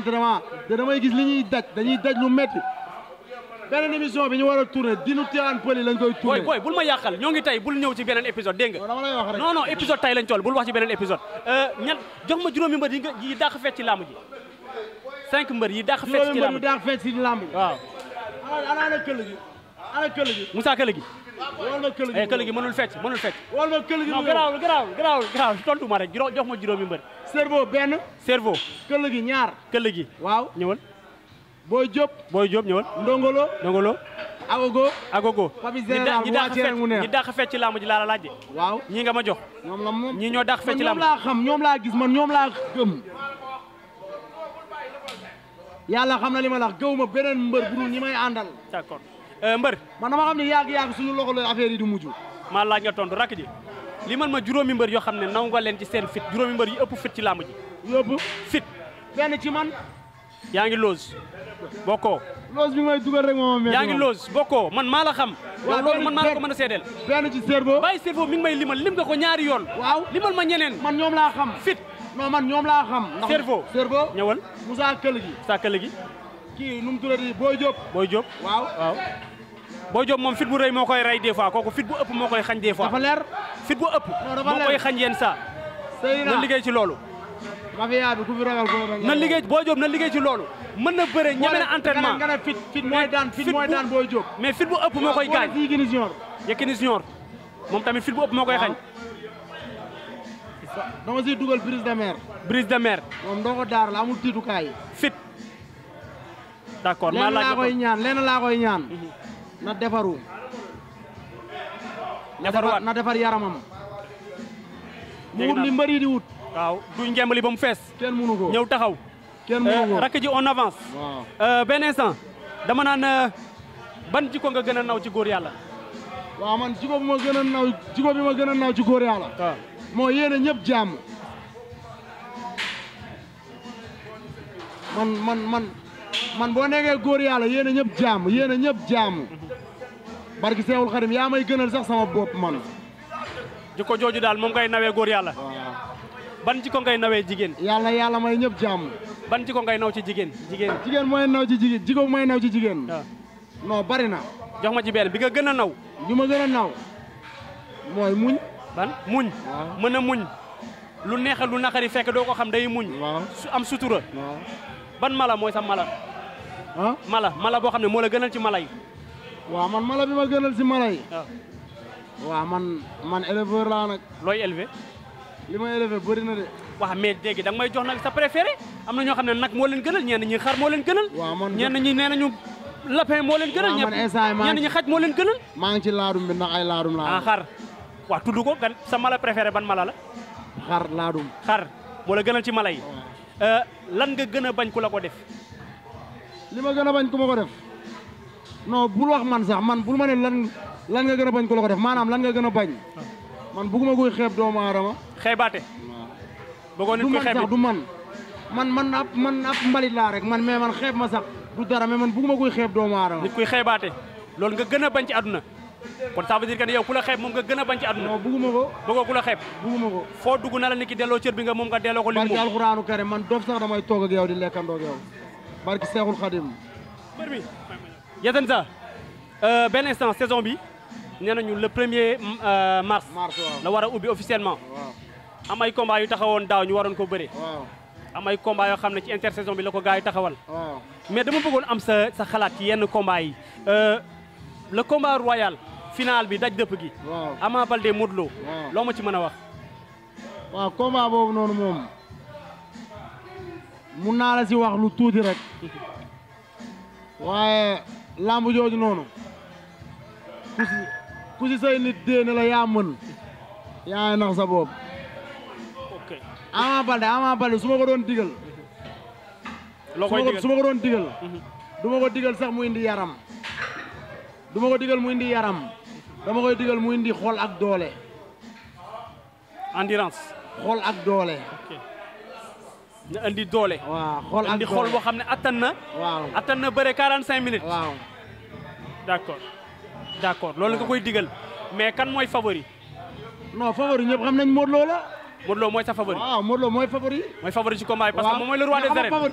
entraînement te damay gis li ñuy daj dañuy daj lu métti beneen émission bi ñu war a tourné dinu Tivaouane Peulh lañ koy booy tourné. booy bul ma yàqal ñoo ngi tey bul ñëw ci beneen épisode dégg nga non dama lay wax rek. non non épisode tey lañ toll bul wax ci beneen épisode ñan jox ma juróomi mbër yi nga yi dàq fecc ci làmb ji cinq mbër yi dàq fecc juróomi ci mbër làmb yu ji daax fecc si lamb ji. waaw ana ana ana këll gi ana këll gi. Moussa Kële gi wol ma këll gi. eh Kële gi mënul fecc mënul fecc wol ma këll gi. non garaawul garaawul garaawul garaawul tontu ma rek juróom jox ma juróomi mbër cerveau benn. cerveau këll gi ñaar. Kële gi waaw. ñëwal booy Diop. Boy Diop ñëwal ndongolo. Ndongolo agogo. agogo Papi ñi Général ñi bu dàq wàccee rek mu fecc neex. ñi dàq fecc ci làmb ji laa la laaj de waaw. ñii nga ma jox ñoom la moom. ñii ñoo dàq fecc ci man làmb ñoom ji laa xam ñoom laa gis man ñoom laa gëm. yàlla xam na li ma la wax gëw ma beneen mbër bu dul ñi may àndal. d'accord Euh, mbër man dama xam ne yàgg-yàgg suñu loxo la affaire yi di mujj. maa laaj nga tontu rakk ji li man ma juróomi mbër yoo xam ne naw nga leen ci seen fit juróomi mbër yi ëpp fit ci làmb ji yóbbu fit benn ci man. yaa ngi loos bokkoo loos bi may dugal rek moom yaa ngi loos bokkoo man maa la xam Waaw, yow loolu man maa la ko benn- mën a seedeel benn ci cerveau. bàyyi cerveau mi ngi may limal lim nga ko ñaari yoon waaw limal ma ñeneen man ñoom laa xam. fit non man ñoom laa xam. ndax Cerveau. cerveau. ñëwal Moussa Këll gi. sàkkale gi kii nu mu tuddati Boy Diop. Boy Diop waaw. waaw Boy Diop moom fit bu rëy moo koy rey des fois kooku fit bu ëpp moo koy xañ des fois dafa leer. fit bu ëpp Non, dafa moo leer. koy xañ yenn saa Seydina na liggéey ci loolu mafia bi ku fi ragal ko na liggéey Boy Diop na liggéey ci loolu mën na bëre ñeme na entraînement nga ne fit fit mooy daan fit mooy bu- daan Boy Diop. mais fit bu ëpp moo koy gaañ fii Gini Junior. Yékini Junior moom tamit fit bu ëpp moo koy xañ dama siy dugal brise de mer. brise de mer moom doo ko daar la amul tiitukaay. fit d'accord maa lenn laaj laa nga koy ko ñaan lenn laa koy ñaan. na defaru. na defar defarwaat na defar yaramam. mu Dégg wut naa li mbëri di wut. waaw du ngembali ba mu fees kenn mënu ko. ñëw taxaw kenn mënu ko. rakk ji on avance waaw. Euh, benn instant dama naan euh, ban jikko nga gën a naw ci góor yàlla waaw man jiko bi ma gën a naw jiko bi ma gën a naw ci góor yàlla. waaw moo yéene ñëpp jàmm. man man man man boo nekkee góor yàlla yéene ñëpp jàmm yéene ñëpp jàmm. barki Seexul Xadim yaa may gënal sax sama bopp man. jikko jooju daal moom ngay nawee góor yàlla waaw. ban jikko ngay nawee jigéen yàlla yàlla may ñëpp jàmm. ban jikko ngay naw ci jigéen jigéen jigéen mooy naw ci jigéen jiko mooy naw ci jigéen. waaw non bari na. jox ma ci benn bi nga gën a naw bi ma gën a naw. mooy muñ. ban muñ waaw. mën a muñ lu neex lu naqari fekk doo ko xam day muñ waaw. su am sutura waaw. ban mala mooy sa mala ah. mala mala boo xam ne moo la gënal ci mala yi waaw man mala bi ma gënal si mala yi. waaw waaw man man éleveur laa nag. looy élevé li ma élevé bëri na de. waaw mais dégg da nga may jox nag sa préféré am na ñoo xam ne nag moo leen gënal ñenn ñi xar moo leen gënal waaw man ñenn ñi nee nañu lapin moo leen gënal waaw man ñëpp instant yi maa ñenn ngi- ñi xaj moo leen gënal maa ngi ci laadum bi ndax ay laadum laa. ah xar waaw tudd ko gan sa mala préféré ban mala la xar laadum. xar moo la gënal ci mala yi waaw. Euh, lan nga gën a bañ ku la ko def li ma gën a bañ ku ma ko def. non bul wax man sax man bul ma ne lan lan nga gën a bañ ku la ko def maanaam lan nga gën a bañ. man bugguma koy xeeb doomu aadama. xeebaate bëggoon du nit ko man xeeb sax it. du man. man man ab man ab mbalit laa rek man mais man xeeb ma sax du dara mais man bugguma koy xeeb doomu aadama. nit kuy xeebaate loolu nga gën a bañ ci àdduna kon ça veut dire que ne yow ku la xeeb moom nga gën a bañ ci àdduna non bugguma ko bëggoo ku la xeeb bugguma ko. foo dugg na la nit ki delloo cër bi nga moom nga delloo ko li barki moom alxuraanu karim man dof sax damay toog ak yow di lekkandoo ak yow. barki seexul xadim. mbër mi Yatane sa benn instant saison bi nee nañu le premier euh, mars mars waaw. la war a ubbi officiellement waaw am ay combat yu taxawoon daaw ñu waroon ko bëre waaw am ay combat yoo xam ne ci intersaison bi la ko gars yi taxawal waaw. mais dama bëggoon am sa sa xalaat ci yenn combat yi Euh, le combat royal final bi daj dëpp gi waaw. Ama Baldé Modou Lo waaw. loo ma ci mën a wax waaw combat boobu noonu moom mun naa la si wax lu tuuti rek waaye lamb jooju noonu ku si ku si say nit dee ne la yaa mën yaa nax sa bopp ok Ama Baldé Ama Baldé su ma ko doon digal loo su koy ma ko digal su ma ko doon digal Mhm. du ma ko digal sax mu indi yaram du ma ko digal mu indi yaram dama koy digal mu indi xol ak doole endurance xol ak doole ok na andi doole waaw xol ak andi doole xool boo xam ne attan na waaw attan na bëre 45 minutes waaw d'accord d'accord loolu nga koy digal mais kan mooy favori non favori ñëpp xam nañ Modou Lo la Modou Lo mooy sa favori waaw Modou Lo mooy favori mooy favori ci combat bi parce que moom mooy le roi des mais xam nga arènes favori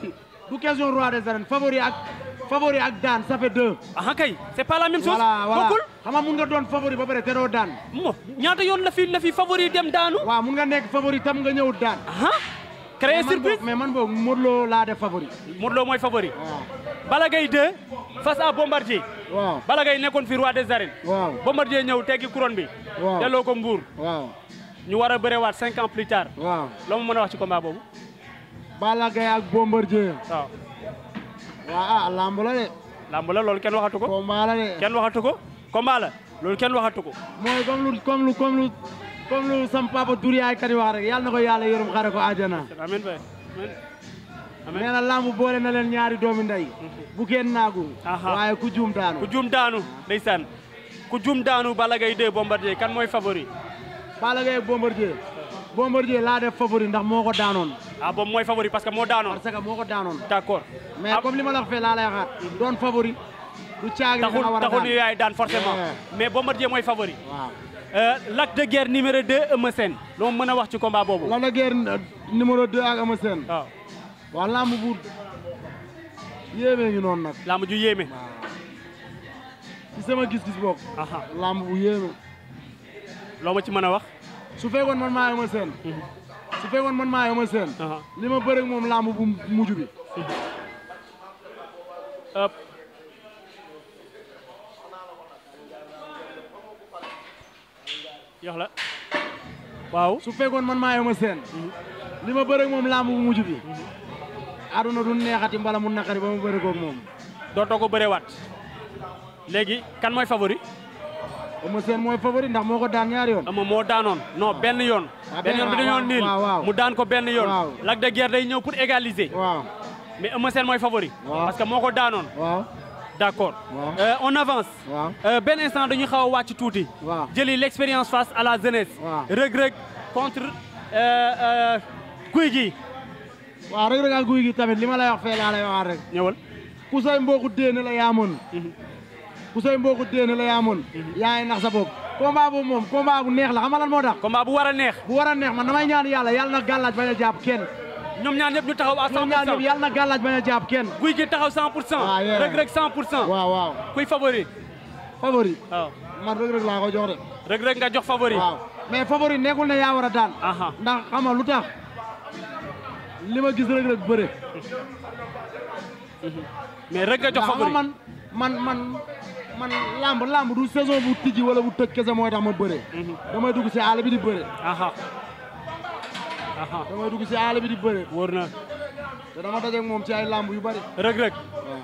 du question roi des arènes favori ak favori ak daan ça fait deux ah kay c'est pas la même chose voilà voilà bokkul xam nga mun nga doon favori ba pare te doo daan mo ñaata yoon la fi la fi favori dem daanu waaw mun nga nekk favori tam nga ñëw daan ah créer mais man surprise boog- mais man boog Modou Lo laa def favori Modou Lo mooy favori waaw Balla Gaye 2 face à Bombardier waaw Balla Gaye nekkoon fi roi des arènes waaw Bombardier ñëw teggi couronne bi waaw delloo ko mbuur waaw ñu war a bërewaat cinq ans plus tard waaw loo ma mën a wax ci combat boobu Balla Gaye ak Bombardier waaw waaw ah lamb la de lamb la loolu kenn waxatu ko combat la de kenn waxatu ko combat la loolu kenn waxatu ko mooy comme lu comme lu comme lu comme lu sam papa Doudou yaay kat yi wax rek yàlla na ko yàlla yërëm xare ko àjjana amiin bay amiin nee amiin na lamb boole na leen ñaari doomi ndey bu kenn naagu Aha. waaye ku juum daanu ku juum daanu ndeysaan ku juum daanu Balla Gaye 2 Bombardier kan mooy favori Balla Gaye ak Bombardier Bombardier laa def favori ndax moo ko daanoon ah boobu mooy favori parce que moo daanoon parce que moo ko daanoon d'accord mais Ah, comme li ma la wax fee laa lay waxaat doon favori du caagi ne da taxul nga war a taxul daan ni yaay daan forcément Yeah. mais Bombardier mooy favori waaw Euh, Lac de Guerre numéro 2 Eumeu Sène loo mën a wax ci combat boobu Lac de Guiers numéro 2 ak Eumeu Sène waaw waaw lamb bu yéemee ngi noonu nag lamb ju yéeme ci sama gis-gis bokk aha lamb bu yéeme loo ma ci mën a wax su fekkoon man maa Eumeu Sène su fekkoon man maa Eumeu Sène aha li ma bëre ak moom lamb bu mujj bi Hop. yox la waaw su fekkoon man maa Eumeu Sène li ma bëre ak moom lamb bu mujj bi aduna du neexati mbala mu naqari ba ma bëre koog moom dootoo ko bërewaat léegi kan mooy favori Eumeu Sène mooy favori ndax moo ko daan ñaari yoon ama moo daanoon non benn yoon Ah, benn benn- yoon bi dañoo waaw, niil waaw, waaw. mu daan ko benn yoon Waaw. Lac de Guerre day ñëw pour égaliser waaw mais Eumeu Sène mooy favori Waaw. parce que moo ko daanoon waaw d'accord Waaw. Euh, on avance waaw Euh, benn instant dañu xaw a wàcc tuuti waaw jëli l'expérience face à la jeunesse Waaw. Reug Reug contre euh, euh, Gouye Gui waaw rek rek ak guy gi tamit li ma lay wax fee laa lay waxaat rek ñëwal ku say mbokku déene la yaa mën ku say mbokku déene la yaa mën yaa ngi nax sa bopp combat boobu moom combat bu neex la xam nga lan moo tax combat bu war a neex bu war a neex man damay ñaan yàlla yàlla na gàllaaj bañ a jàpp kenn ñoom ñaar ñëpp ñu taxaw à 100 ñoom ñaar pour ñëpp cent yàlla na gàllaaj bañ a jàpp kenn Gouye Gui taxaw 100 pour cent Ah, yeah. Reug Reug 100 pour cent waaw waaw kuy favori favori waaw man rek rek laa ko jox de Reug Reug nga jox favori waaw mais favori nekkul ne yaa war a daan aha ndax xam nga lu tax li ma gis rek rek bëre mais Reug nga jox ndax xam nga favori man man man man lamb lamb du saison bu tijji wala bu tëj kese mooy tax ma bëre damay dugg si àll bi di bëre aha aha damay dugg si àll bi di bëre wóor na te dama dajeeg moom ci ay lamb yu bari Reug Reug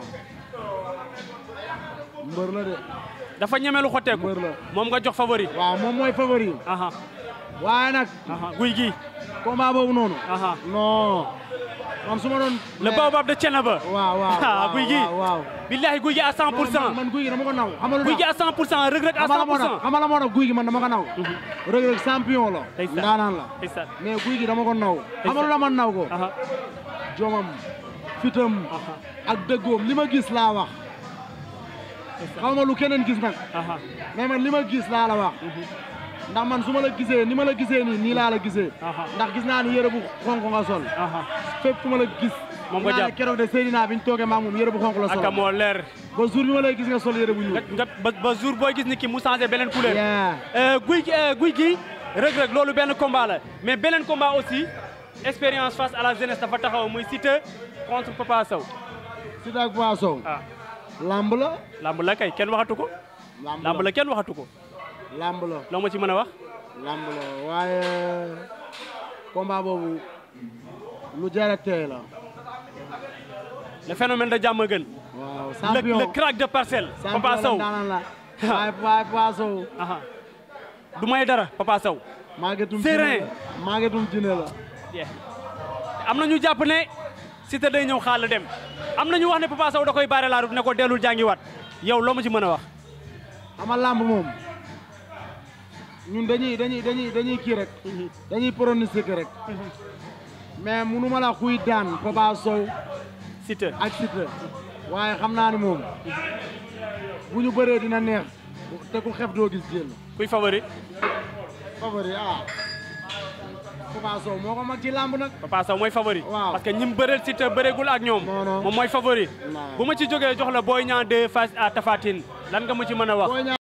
waaw mbër la de dafa ñemelu xotteeku mbër la moom nga jox favori waaw moom mooy favori aha waaye nag aha Gouye Gui combat boobu noonu aha non man su ma doon le baobab de Thiénaba waaw waaw ah waaw Gouye Gui waaw waaw billahi Gouye Gui à 100 pour Non, cent man man guy gi dama ko naw xam nga lu Gouye Gui tax à 100 pour cent Reug Reug à xam nga 100 la moo pour tax cent xam nga la moo tax guy gi man dama ko naw Reug Reug champion la Ndeysaan. ndaanaan la ndeysaan mais guy gi dama ko naw xam nga lu la man naw ko aha jomam fitam aha ak dëggoom li ma gis laa wax xaw ma lu keneen gis nag aha mais man li ma gis laa la wax ndax man su ma la gisee ni ma la gisee nii nii laa la gisee Aha. ndax gis naa ni yére bu xonk nga sol aha fépp fu ma la gis Moom nga naa ne jàpp. keroog de Seydina bi ñu toogee maag moom yére bu xonk la sol aka moo leer ba jour bi ma lay gis nga sol yére bu ñuul nga nga ba ba jour booy gis ni ki mu changé beneen couleur Yeah. Euh, Gouye Gui euh, Gouye Gui Reug Reug loolu benn combat la mais beneen combat aussi expérience face à la jeunesse dafa taxaw muy Siteu contre Papa Sow Siteu ak Papa Sow ah lamb la lamb la kay kenn waxatu ko lamb lamb la kenn waxatu ko lamb la loo ma ci mën a wax lamb la waaye combat boobu lu jar a teey la le phénomène de Diamaguène waaw le champion le crack de parcelle Papa Sow daanaan la waaye waaye Papa Sow aha du may dara Papa Sow maagetum Serein. jine la maagetum jine la yeah. am na ñu jàpp ne Siteu day ñëw xaal dem am na ñu wax ne Papa Sow da koy baare la route ne ko dellul jàngiwaat yow loo ma ci mën a wax ama lamb moom ñun dañuy dañuy dañuy dañuy kii rek dañuy pronostiquer rek mais munu ma la kuy daan Papa Sow Siteu ak Siteu waaye xam naa ni moom bu ñu bëree dina neex te ku xef doo gis jël kuy favori favori ah Papa Sow moo ko mag ci làmb nag Papa Sow mooy favori. Waaw. parce que ñi mu bëreel Siteu bëreegul ak ñoom. Non, non. moom mooy favori. Non. bu ma ci jógee jox la Boy Niang 2 face à Tapha Tine lan nga mu ci mën a wax. Boy Niang